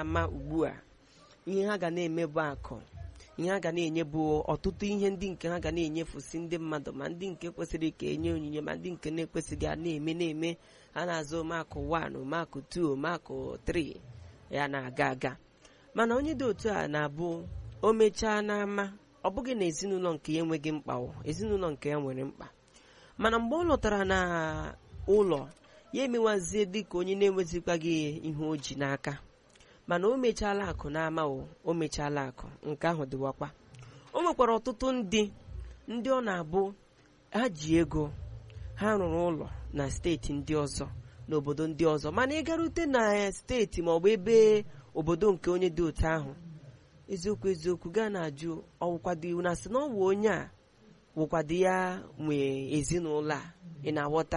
ama ugbu a ihe ha ga na-eme bụ akụ ihe ha ga na-enye bụ ọtụtụ ihe ndị nke ha ga na-enyefusi ndị mmadụ ma ndị nke kwesịrị ka enye onyinye ma ndị nke na-ekwesịghị a na-eme na-eme ha na-azụ omakụ 1 omakụ 2 omakụ 3 ya na-aga aga mana onye dị otu a na-abụ o mechaa n'ama ọ bụghị na ezinụlọ nke ya enweghị mkpa o ezinụlọ nke ya nwere mkpa mana mgbe ọ lọtara na ụlọ ya emewazie dịka onye na-enwezikwaghị ihe o ji n'aka mana o mechaala akụ n'ama o o mechaala akụ nke ahụ dịwakwa o nwekwara ọtụtụ ndị ndị ọ na-abụ ha ji ego ha rụrụ ụlọ na steeti ndị ọzọ n'obodo ndị ọzọ mana ịgarute na steeti maọbụ ebe obodo nke onye dị otu ahụ eziokwu eziokwu gaa na-ajụ ọwụkwado iwu na sị na ọ wụ onye a wụkwado ya nwee ezinụlọ a ị na-aghọta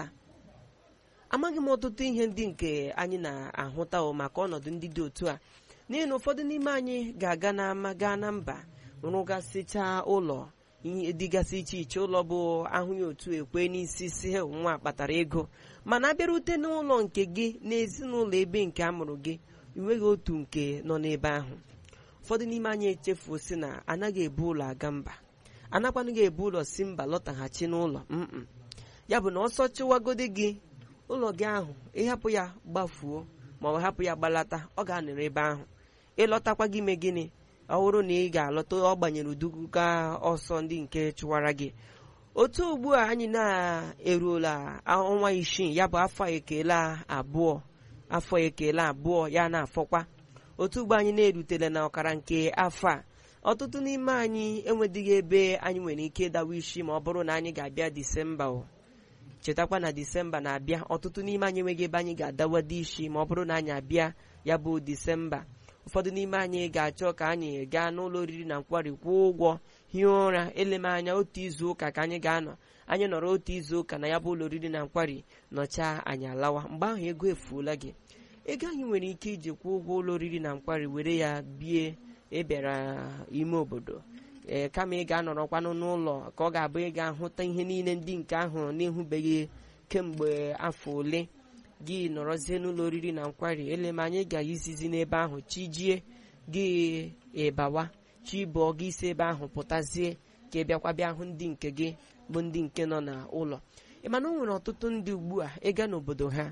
amaghị m ọtụtụ ihe ndị nke anyị na-ahụta o maka ọnọdụ ndị dị otu a n'ihi na ụfọdụ n'ime anyị ga-aga n'ama gaa na mba rụgasịchaa ụlọ ihe dịgasị iche iche ụlọ bụ ahụ ya otu ekwe n'isi si "He, nwa kpatara ego mana abịarute n'ụlọ nke gị n'ezinụlọ ebe nke a mụrụ gị enweghị otu nke nọ n'ebe ahụ ụfọdụ n'ime anyị echefuo si na anaghị ebu ụlọ aga mba anakwanụghị ebu ụlọ si mba lọtaghachi n'ụlọ mm ya bụ na ọsọ chịwagodi gị ụlọ gị ahụ ịhapụ ya gbafuo ma ọ hapụ ya gbalata ọ ga-anọrọ ebe ahụ ịlọtakwa gị ime gịnị ọ bụrụ na ị ga-alọta ọ gbanyere uduga ọsọ ndị nke chụwara gị otu ugbu a anyị na-eruola ọnwa isii ya bụ afọ ekele abụọ afọ ekele abụọ ya na-afọkwa otu ugbo anyị na-erutela na ọkara nke afọ a ọtụtụ n'ime anyị enwedịghị ebe anyị nwere ike ịdawa isi ma ọ bụrụ na anyị ga-abịa disemba o chetakwa na disemba na-abịa ọtụtụ n'ime anyị enweghị ebe anyị ga-adawado isi ma ọ bụrụ na anyị abịa ya bụ disemba ụfọdụ n'ime anyị ga-achọ ka anyị gaa n'ụlọ oriri na nkwari kwụọ ụgwọ hie ụra eleme anya otu izu ụka ka anyị ga-anọ anyị nọrọ otu izu ụka na ya bụ ụlọ oriri na nkwari nọchaa anyị alawa mgbe ahụ ego efuola gị ego anyị nwere ike iji kwụọ ụgwọ ụlọ oriri na nkwari were ya bie ịbịara ime obodo ee kama ị ga-anọrọkwanụ n'ụlọ ka ọ ga-abụ ị ga-ahụta ihe niile ndị nke ahụ na-ehụbeghị kemgbe afọ ole gị nọrọzie n'ụlọ oriri na nkwari elema anyị ga-izizi n'ebe ahụ chijie gị ịbawa chi bụọ gị isi ebe ahụ pụtazie ka ị bịakwa bịa hụ ndị nke gị bụ ndị nke nọ n'ụlọ ịmana o nwere ọtụtụ ndị ugbu a ịga n'obodo ha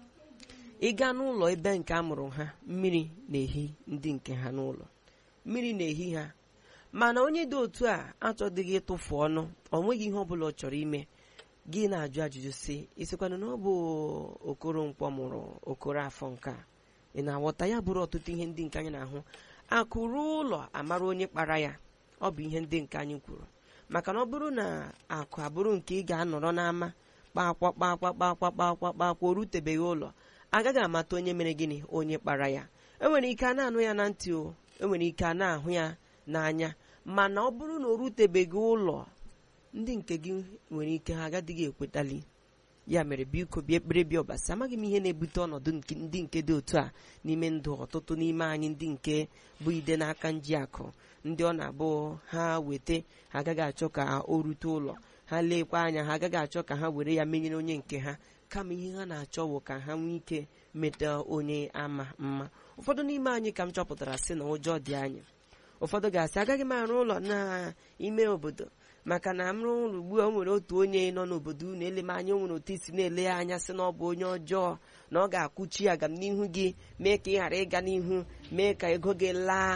ịga n'ụlọ ebe nke a mụrụ ha mmiri na-ehi ndị nke ha n'ụlọ mmiri na-ehi ha mana onye dị otu a achọdịghị ịtụfu ọnụ ọ nweghị ihe ọ bụla ọ chọrọ ime gị na-ajụ ajụjụ si isikwana na ọ bụ okoro nkwọ mụrụ okoro afọ nke a ị na-aghọta ya bụrụ ọtụtụ ihe ndị nke anyị na-ahụ akụrụ ụlọ amara onye kpara ya ọ bụ ihe ndị nke anyị kwuru maka na ọ bụrụ na akụ abụrụ nke ị ga-anọrọ n'ama kpakwa kpakwa kpakwa kpakwa kpakwa o rutebeghị ụlọ agaghị amata onye mere gịnị onye kpara ya enwere ike a na-anụ ya na ntị o enwere ike a na-ahụ ya n'anya mana ọ bụrụ na o rutebeghị ụlọ ndị nke gị nwere ike ha agadịghị ekwetali ya mere biko bịa ekpere bịa ọbasi amaghị m ihe na-ebute ọnọdụ nke ndị nke dị otu a n'ime ndụ ọtụtụ n'ime anyị ndị nke bụ ide n'aka nji akụ ndị ọ na-abụ ha weta ha agaghị achọ ka o rute ụlọ ha leekwa anya ha agaghị achọ ka ha were ya menyere onye nke ha kama ihe ha na-achọ bụ ka ha nwee ike meta onye ama mma ụfọdụ n'ime anyị ka m chọpụtara sị na ụjọ dị anyị ụfọdụ ga-asị agaghị m arụ ụlọ n'ime obodo maka na m rụọ ụlọ ugbu a o nwere otu onye nọ n'obodo unu ele m anya o nwere otu isi na-ele ya anya sị na ọ bụ onye ọjọọ na ọ ga-akwụchi agam n'ihu gị mee ka ị ghara ịga n'ihu mee ka ego gị laa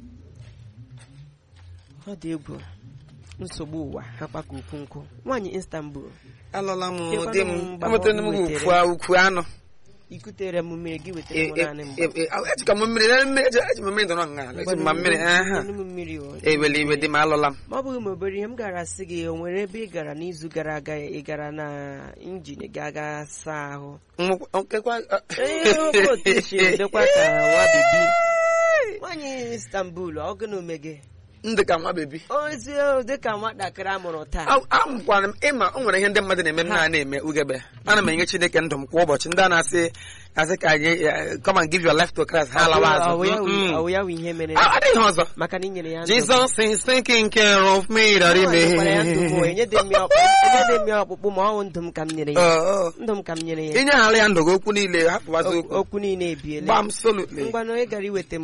ọ dị egwu nsogbu ụwa ha kpaka ukwu nkụ nwaanyị Istanbul alọla m Chekwana di m m mgbe enwetara m ọ gị wetere. ukwu ukwu anụ ikutere m mmiri gị wetara m naanị mgbe ejikọ m mmiri na mmiri eji eji m mmiri dọrọ nga eji m ma mmiri aha Nyenu m mmiri o. ewele iwe di m alọla m ma ọ bụghị ma obere ihe m gara asị gị o nwere ebe ị gara n'izu gara aga ị gara na injin gị aga saa ahụ Nwekwa- okekwa ee oke otu isi dịkwa ka nwa bebi nwaanyị Istanbul ọ gị na ome gị ndị ka nwa bebi ozi dịka nwatakịrị a mụrụ taa amụkwara m ịma o nwere ihe ndị mmadụ na-eme m na na-eme ugebe ana m enye Chineke ndụ m kwa ụbọchị ndị a na-asị asị ka anyị eh, come and give your life to Christ ha alawa azụ Ọ ya wụ- Mm, mm. ọ wụ ya wụ ihe mere Ah, adịghị ihe ọzọ maka na i nyere ya ndụ Jesus is taking care of me daddy Ọ nyekwara ya ndụ bụ me enyede m ya ọkpụ- enyede m ya ọkpụkpụ ma ọ bụ ndụ m ka m nyere ya Oh, oh. ndụ m ka m nyere ya inyeghara ya ndụ gị okwu niile hapụwazi okwu okwu niile ebiela gbam solutly ngwanụ ị gara iweta m